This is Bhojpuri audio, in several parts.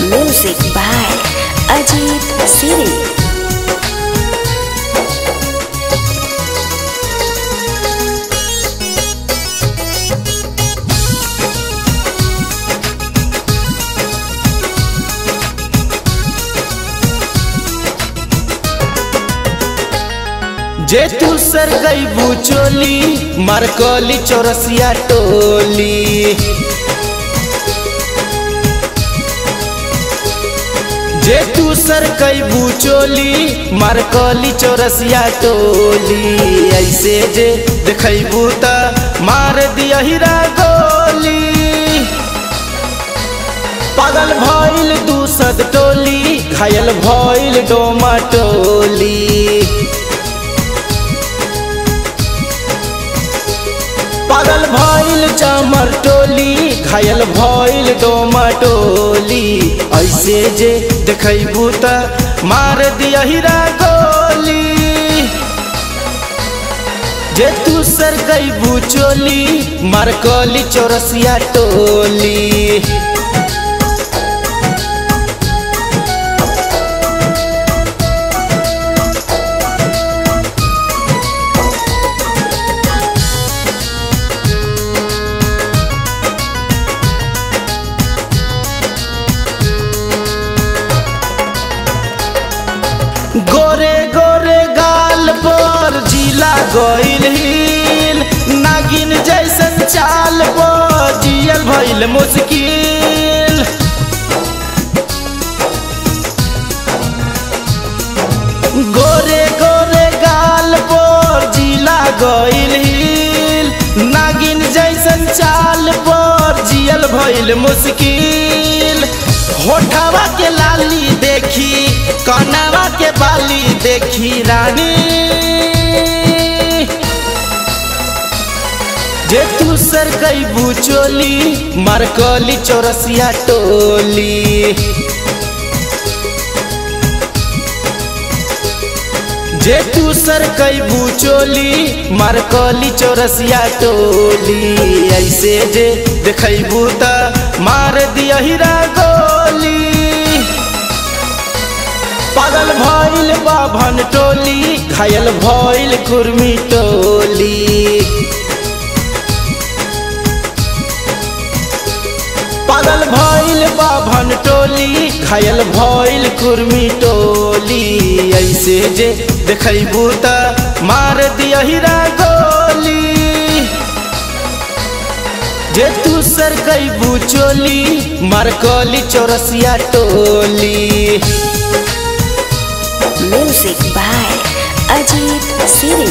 Music by Ajit Siri. जे तू सर गई बुचोली मारकली चौरसिया टोली जे तू सर कई बुचोली मारकली चौरसिया टोली ऐसे जे देखबू त मार दिया हीरा गोली पागल भइल दूसद टोली घायल भइल डोमा टोली पागल भइल चमर टोली घायल भइल डोमा टोली ऐसे जे देखबू त मार दिया हीरा गोली जे तू सर गईबू चोली मार कली चौरसिया टोली गोरे गोरे गाल पर जिला गइल हिल नागिन जैसन चाल पर जियल भइल मुश्किल गोरे गोरे गाल पर जिला गइल हिल नागिन जैसन चाल पर जियल भइल मुश्किल होठवा के लाली देखी कनवा के बाली देखी रानी जे तू सर कई बुचोली मारकली चौरसिया टोली जे तू सर कई बुचोली मारकली चौरसिया टोली ऐसे जे देखबू त मार दिया हीरा गोली पागल भइल बाभन टोली घायल भइल कुर्मी टोली पागल भइल बाभन टोली घायल भइल कुर्मी टोली ऐसे जे देखबू त मार दिया हीरा गोली जे तू सर गईबू चोली मारकली चौरसिया टोली Music by Ajit Siri.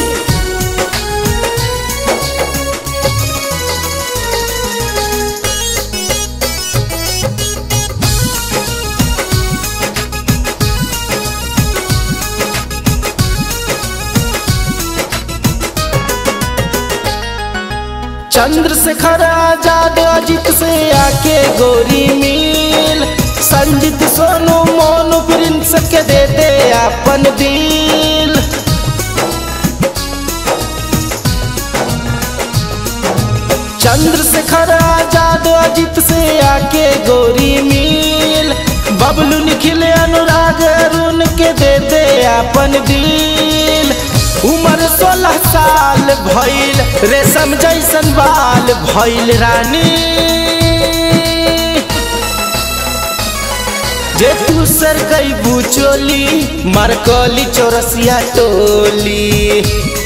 Chandrashekhar आजाद अजित से आके गोरी मिल संजीत सोनू मोनू प्रिंस के दे दे अपन दिल चंद्रशेखर आजाद अजित से आके गोरी मिल बबलू निखिल अनुराग अरुण के दे दे अपन दिल उम्र सोलह साल भइल रेशम जैसन बाल भइल रानी जे तू सर गई बुचोली मारकली चौरसिया टोली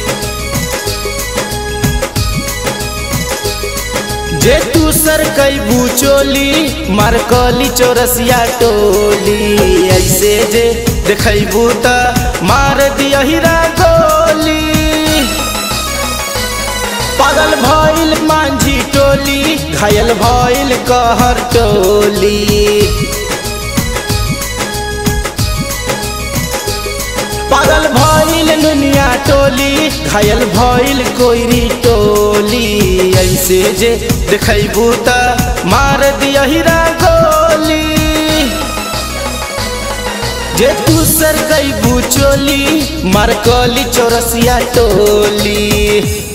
जे तू सर कई बुचोली मारकली चौरसिया टोली ऐसे जे देखबू त मार दिया हीरा गोली पागल भइल मांझी टोली घायल भइल कहर टोली पागल भइल दुनिया टोली घायल भइल कोइरी टोली ऐसे जे देखबू त मार दिया हीरा गोली जे तू सर गई बुचोली मारकली चौरसिया टोली